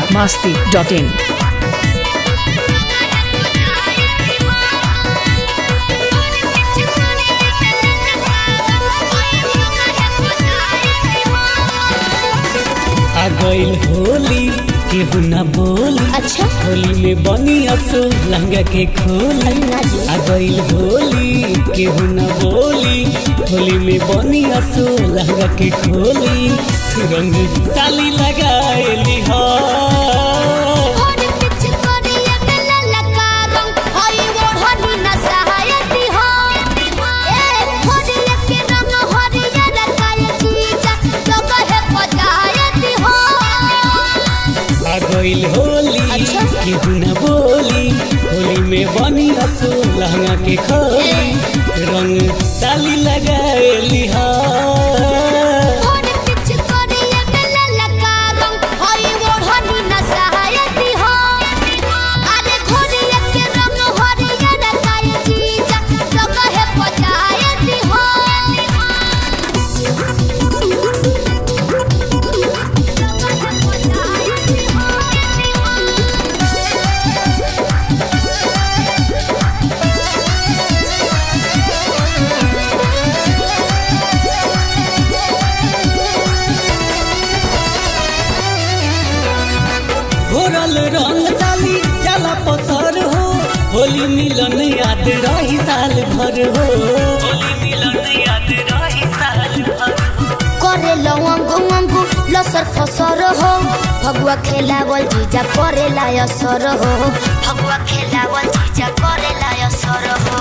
biharmasti.in आ गइल होली केहू न बोली अच्छा होली में बनी असो लहंगा के खोली ना जी आ गइल होली केहू न बोली होली में बनी असो लहंगा के खोली रंग ताली लगाएली हो और पिच करिया गला लगा रंग हई ओढ़नी न सहायती हो ए होरिया के रंग हरिया रकाय चीजा जगह पजायती हो आ गइल होली अच्छा। केहू न बोली होली में बनी असो लहंगा के खोली रंग ताली लगाएली हो और पिच करिया गला लगा रंग हई ओढ़नी न सहायती हो अरे होरिया के रंग हरिया रकाय चीजा जगह पजायती हो घोरल रंग साली जाला पसर हो होली मिलन याद रही साल भर हो होली मिलन याद रही साल भर करे लवंगो वंगो लसर फसर हो भगवा खेलावल जीजा करे लायसर हो भगवा खेलावल जीजा करे लायसर हो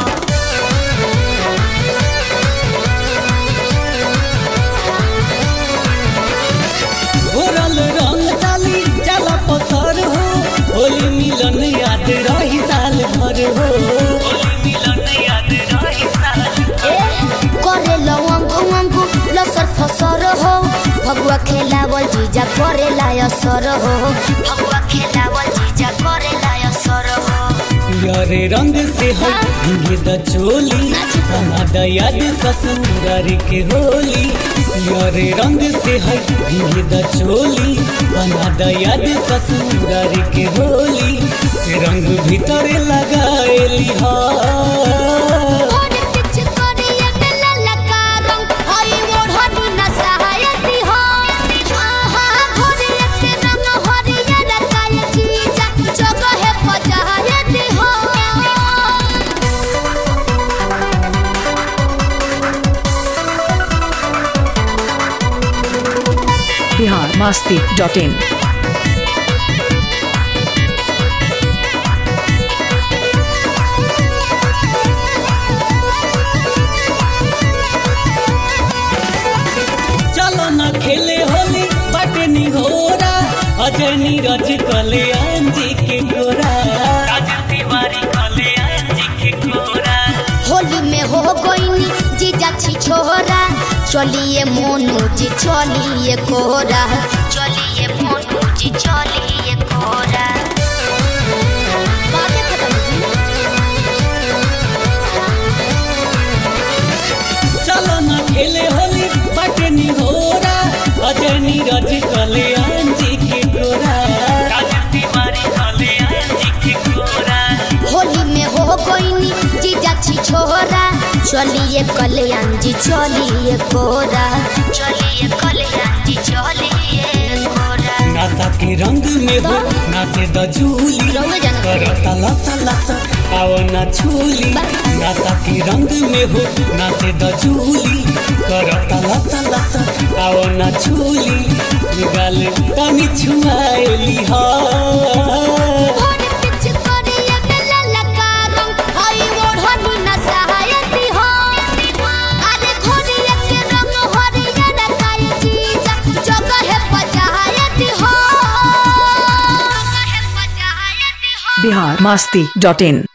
घोरल रंग साली जाला पसर हो होली मिलन याद रही साल भर हो होली मिलन याद रही साल ए करे लवंगो वंगो लसर फसर हो भगवा खेलावल जीजा करे लायसर हो भगवा खेलावल जीजा करे लायसर हो यारे रंग से है भिंगे द चोली बना द याद ससुरार के होली यारे रंग से है भिंगे द चोली बना द याद ससुरार के होली रंग भीतर लगाएली हा और पिच करिया गला लगा रंग हई ओढ़नी न सहायती हो आहा घोरिया के रंग हरिया रकाय चीजा जगह पजायती हो biharmasti.in चलो न खेले होली बाटे निहोरा अजय नीरज कल्याण जी के गोरा राजन तिवारी कल्याण जी के गोरा होली में हो गईनी जीजा छी छोरा चलिए मोनू जी चलिए कोरा चलिए मोनू जी चलिए कोरा बातें खत्म जी चलो न खेले होली बाटे निहोरा अजय नीरज कल्याण जी के गोरा राजन तिवारी कल्याण जी के गोरा होली में हो गईनी जीजा छी छोरा चलिए कल्याण जी चलिए कोरा चलिए कल्याण जी चलिए कोरा नासा के रंग में हो नाचे द झूली रंग जाना करता लसा लसा आओ ना छूली नासा के रंग में हो नाचे द झूली करता लसा लसा आओ ना छूली गाल तनी छुआएली हा और पिच करिया गला लगा रंग हई ओढ़नी न सहायती हो अरे घोरिया के रंग हरिया रकाय चीजा जगह पजायती हो जगह पजायती हो biharmasti.in